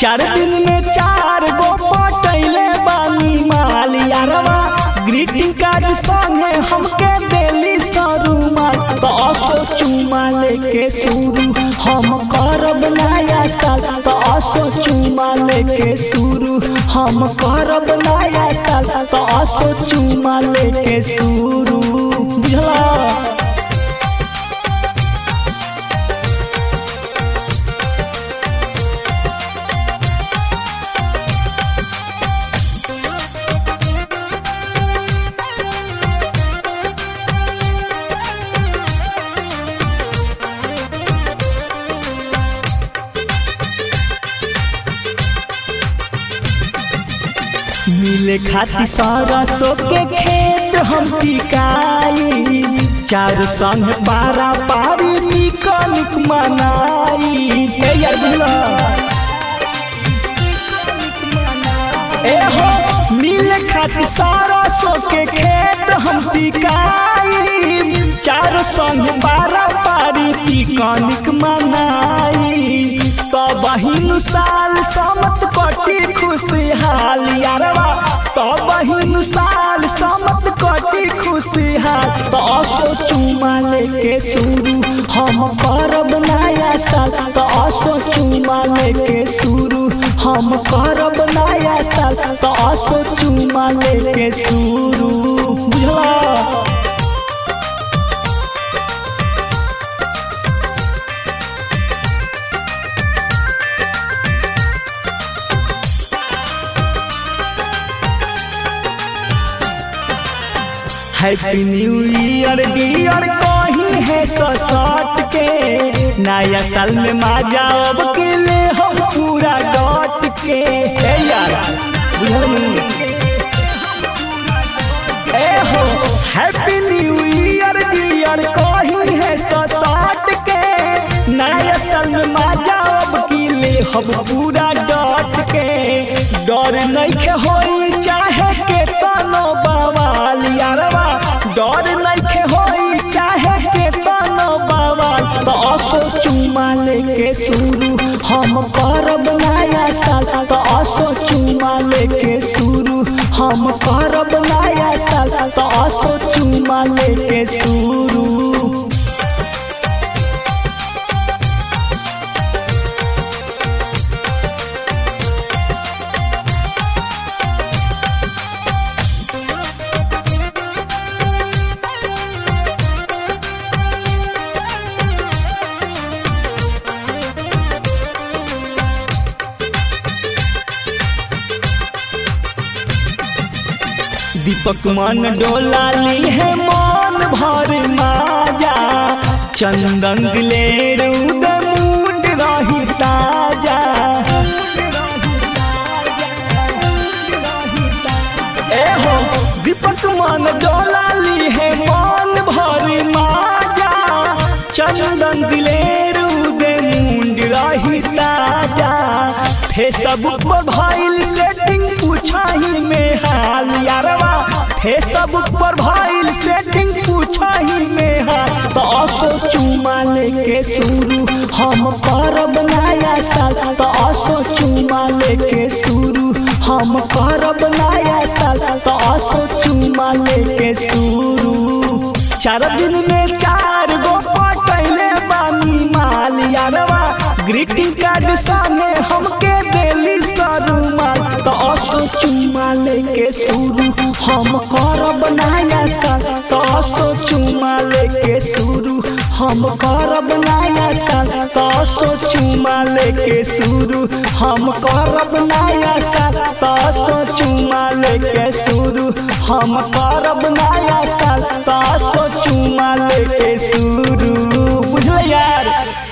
चार दिन में चार गो पटैले बानी माल यारवा ग्रीटिंग कार्ड संगे हमके देली सरुमा तो असो चुमा लेके शुरू हम करब नया साल तो असो चुमा लेके शुरू हम करब नया साल तो असो चुमा लेके शुरू बुझला मिले खाती सरसों के खेत हम टिकाई चार संग पारा पारी निकनिक मनाई ए यार बुझला ए हो मिले खाती सरसों के खेत हम टिकाई चार संग पारा पारी निकनिक मनाई तो बहिन साल समत कटी खुशहाल यारवा तो बहिन साल समत कटी खुशहाल तो असो चुमा लेके शुरू हम करब नया साल तो असो चुमा लेके शुरू हम करब नया साल तो असो चुमा लेके शुरू बुझला हैप्पी न्यू ईयर डियर कहीं है ससट के नया साल में मजा अब के ले हम पूरा डट के ए यार बुझल ए हो हैप्पी न्यू ईयर डियर कहीं है ससट के नया साल में मजा अब के ले हम पूरा डट के डर नहीं होई चाहे के तनो बवाल यारवा डर नहीं होई चाहे के तनो बवाल तो असो चुमा लेके शुरू हम करब नया साल तो असो चुमा लेके शुरू हम करब नया साल तो असो चुमा लेके शुरू दीपक मन डोला ली है मन भर माजा चंदन दिलेर उदर मूड रही ताजा ए हो दीपक मन डोला ली है मन भर माजा चंदन दिलेर उदर मूड रही ताजा फेसबुक पर भाईल सेटिंग पूछाही में हाल यारवा फेसबुक पर भाईल सेटिंग पूछाही में हाल तो असो चुमा लेके शुरू हम करब नया साल तो असो चुमा लेके शुरू हम करब नया साल तो असो चुमा लेके शुरू चार दिन में चार गो पटैले बानी माल यारवा ग्रीटिंग कार्ड सामने हमके देली सरुमाल तो असो चुमा लेके शुरू हम करब नया साल तो असो चुमा लेके शुरू हम करब नया साल तो असो चुमा लेके शुरू हम करब नया साल तो असो चुमा लेके शुरू हम करब नया साल तो असो चुमा लेके शुरू बुझल यार